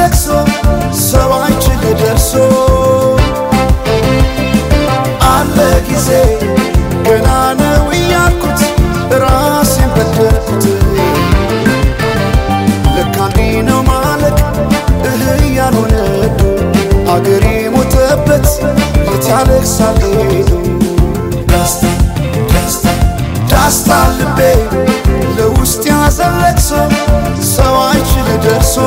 ለቅሶ ሰው አይችል ደርሶ አለ ጊዜ ገና ነው እያልኩት ራሴን በደልኩት ለካ እንዲህ ነው ማለቅ እህ ያልሆነ አገሬ ሞተበት የት ያለቅሳል ሄዱ ዳስታ ዳስታ ዳስታ ልቤ ለውስጥ ያዘን ለቅሶ ሰው አይችል ደርሶ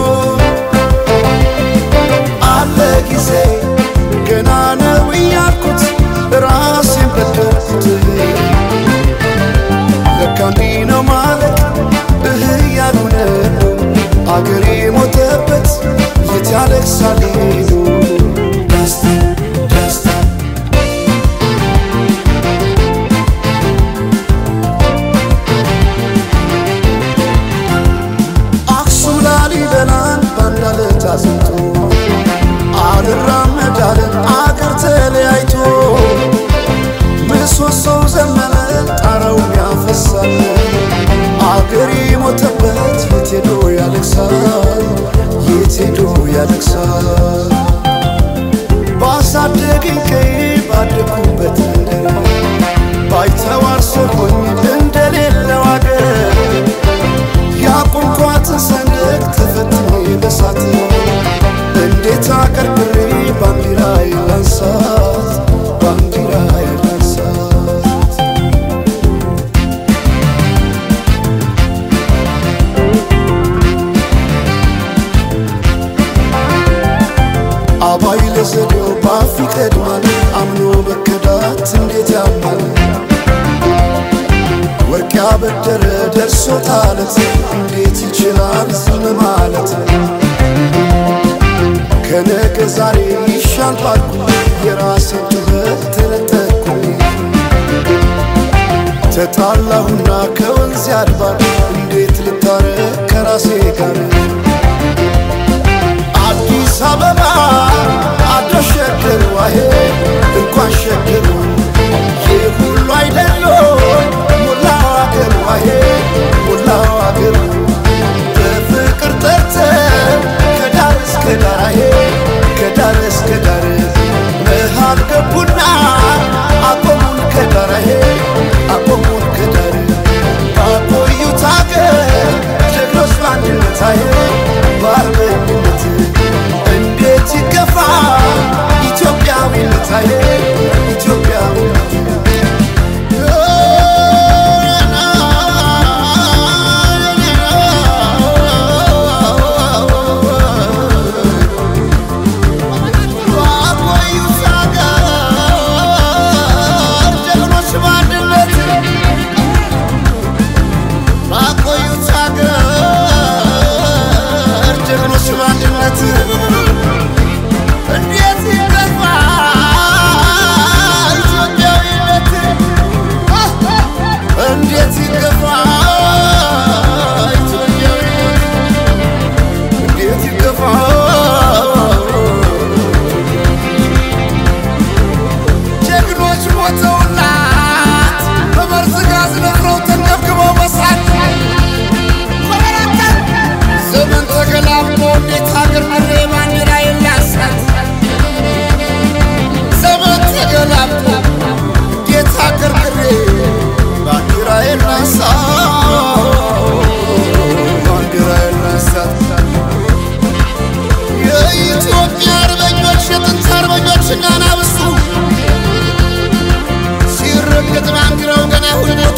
አለ ጊዜ ገና ነው እያልኩት ራሴን በደልኩት ለካ እንዲህ ነው ማለቅ እህ ያልሆነ አገሬ ሞተበት የት ያለቅሳል ሄዱ ዳስታ ዳስታ አክሱም ላሊበላን ባንድ አለት አዝምቶ አልራመድ አለን አገር ተለያይቶ ምሰሶው ዘመነ ጣራው ያፈሳል አገር የሞተበት የት ሄዶ ያለቅሳል የት ሄዶ ያለቅሳል ባሳደገኝ ቀዬ ባደኩበት መንደር ባይተዋር ሰው ሆኜ እንደሌለው አገር ያቆምኳትን ሰንደቅ ተፈትኜ በሳት እንዴት አቀርቅሬ ባንዲራ የላንሳት ባንዲራ የላንሳት አባይ ለዘዴው ባፍ ይቀድማል አምኖ መከዳት እንዴት ያማል ወርቅ ያበደረ ደርሶት አለት እንዴት ይችላል ዝም ማለት ከነገ ዛሬ ይሻል ባልኩ የራሴን ጩኸት ተነጠቅኩኝ ተጣላሁና ከወንዝ አድባር እንዴት ልታረቅ ከራሴ ጋር አዲስ አበባ አደሸገሩ አሄ እንኳን ሸገሩ ይህ ሁሉ አይደሎ ሞላው አገሩ አሄ ሞላው አገሩ በፍቅር ጠርተ ከዳር እስከ ዳር አሄ ከዳር እስከ ዳር መሃል ገቡና አቆሙን ከዳር አሄ አቆሙን ከዳር ባቆዩት አገር ጀግኖች በአንድነት አሄ በአርበኝነት እንዴት ይገፋ ኢትዮጵያዊነት አሄ ኢትዮጵያዊነት ባቆዩት አገር ጀግኖች በአንድነት ባቆዩት አገር ጀግኖች በአንድነት እንዴት ይገፋ ኢትዮጵያዊነት እንዴት ይገፋ ኢትዮጵያዊነት እንዴት ይገፋ ጀግኖች ሞተውላት በመርዝ ጋዝ ነፍረው ተንገብግበው በሳት ዘመን ተገላብጦ እንዴት ሀገር መሬ ባንዲራ የላሳት ዘመን ተገላብጦ እንዴት ሀገር መሬ ባንዲራ የላሳት ባንዲራ የላሳት የኢትዮጵያ አርበኞች የጥንት አርበኞች እናናብሱ ሲረገጥ ባንዲራው ገና ሁነቱ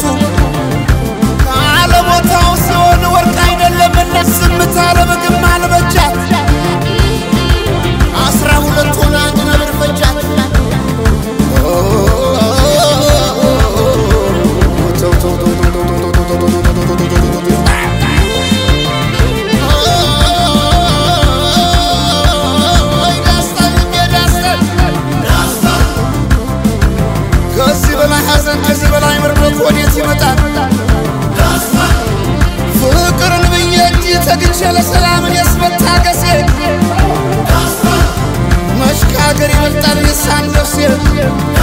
ካለቦታው ሲሆን ወርቅ አይደለምና ዝምታ ለምግብ አልበጃት አስራ ሁለት ሆነ አንድ ነብር ፈጃት ከዚህ በላይ ሐዘን ከዚህ በላይ ምርመት ወዴት ይመጣል? ፍቅርን ብዬ እንጂ ተግቼ ለሰላምን የስመታገሴ መች ከሀገር ይበልጣል የሳን ነፍሴ